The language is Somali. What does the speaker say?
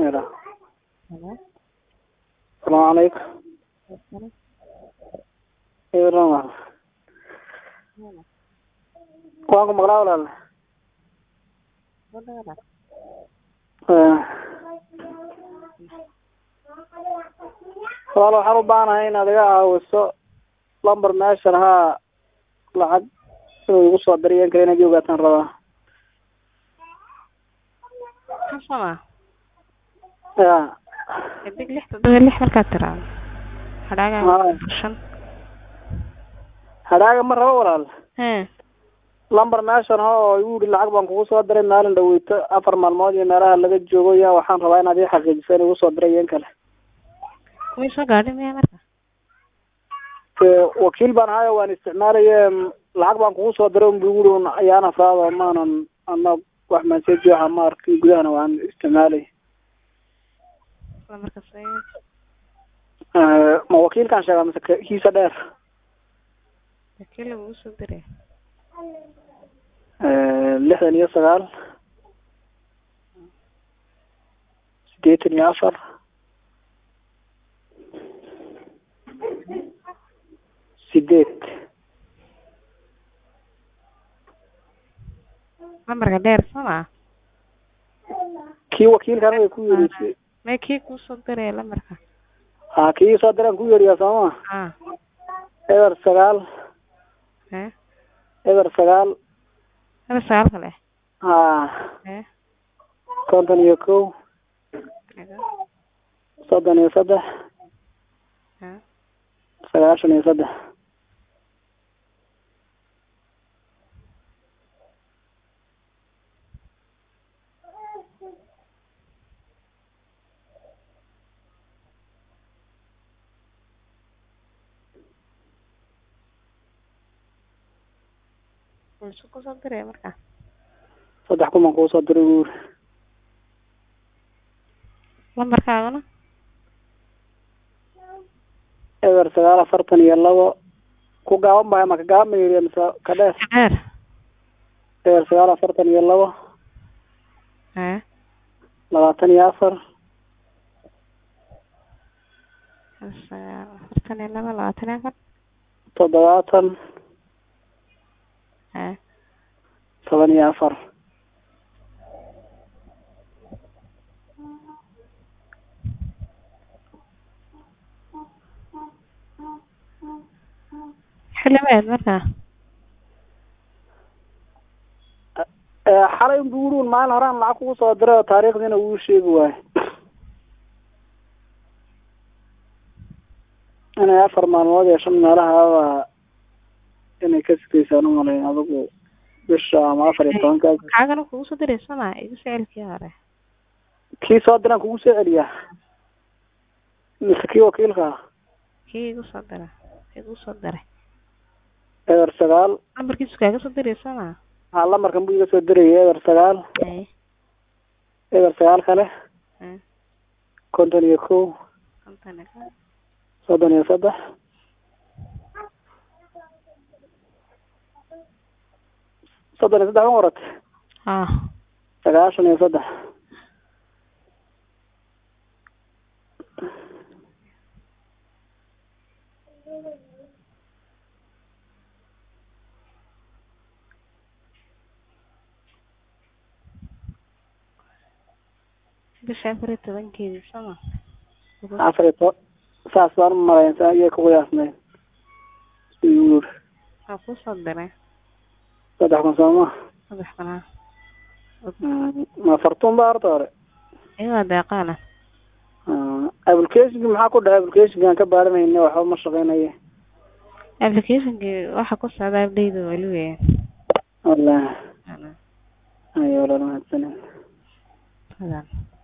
yidhaa Hello? salaamu calaykum Assalam. eeran walaal waan ku maqlaa walaal Wadaada. Eh. walaal waxaan u baahanahay inaad iga caawiso lambar meeshan haa lacag inuu igu soo diriyo in kale inaad ii ogaataan rabaa Kasama. ya Xidig lix toddoba lix markaad tiraahdo. Hadhaaga Haa. shan. hadhaaga ma rabo walaal Hee. lambar meeshan ha oo igu yidhi lacag baan kugu soo diray maalin dhaweyto afar maalmood iyo meelaha laga joogo ya waxaan rabaa inaad ii xaqiijiso in igu soo diray iyo in kale Way soo gaadhay miyaa marka? Ee, wakiil baan ahayo waan isticmaalaye m, lacag baan kugu soo diray unbu igu yidhi un ayaan afraado maanan ana wax maseji waxa ma arkay gudahana waan isticmaalay Isla marka say Ee, ma wakiilkaan sheegaa mise ke- kiisa dheer wakiil lagu soo diray. Ee, lixdan iyo sagaal sideetan iyo afar sideed Lambarka dheer sama. kii wakiilkan way ku yidhi Mee kii kuu soo diray lambarka. ha kii soo diraan ku yeriyaa sooma Ah. eber sagaal Hee. eber sagaal Hada sagaal kale. ha Hee. konton iyo kow Hada. soddon iyo saddex Hee. sagaashan iyo saddex Muxuu ku soo diray marka? saddex kuman kuu soo diray buu yiri Lambarkaagana? eber sagaal afartan iyo labo ku gaaban baa ma ka gaaban ba yiri mise ka dheer Dheer. eber sagaal afartan iyo labo Hee. labaatan iyo afar Hal sagaal afartan iyo laba labaatan iyo afar. toddobaatan Hee. toban iyo afar Xilimeed marka? Ee, xalay unbu yiri un maalin horaan lacag kugu soo diray oo taariikhdiina wuu sheegi waaye inay afar maalmood iyo shan meelahaaba inay ka sikaysaan umalayn adigu bisha ama afar iyo tobanka Kaagana kugu soo diray sama igu sicilkii hore. kii soo diraan kugu soo celiyaa mise kii wakiilka ah Kii igu soo diray. Igu soo diray. eber sagaal Lambarkiisu kaaga soo diray sama? haa lamarkan buu iga soo dirayay eber sagaal Hee. eber sagaal kale Hee. konton iyo kow Konton iyo kow. soddon iyo saddex soddon iyo saddex ma qorate Ah. sagaashan iyo saddex Bisha afar iyo tobankeedii sama? afar iyo to saas baan u malayn saa iyay ku qiyaasnayd siduu igu yiri Waxaa kuu soo diray saddex kun sooma saddex banaan. ma fartuun ba horta hore Iyadoo deeqaana. applicationki maxaa ku dhahay applicationkan ka baaranayna waxba ma shaqeynaye Applicationkii waxa ku socda update wali weeyaan. wallahi Ana. ayo walaal mahadsanin Hadaan.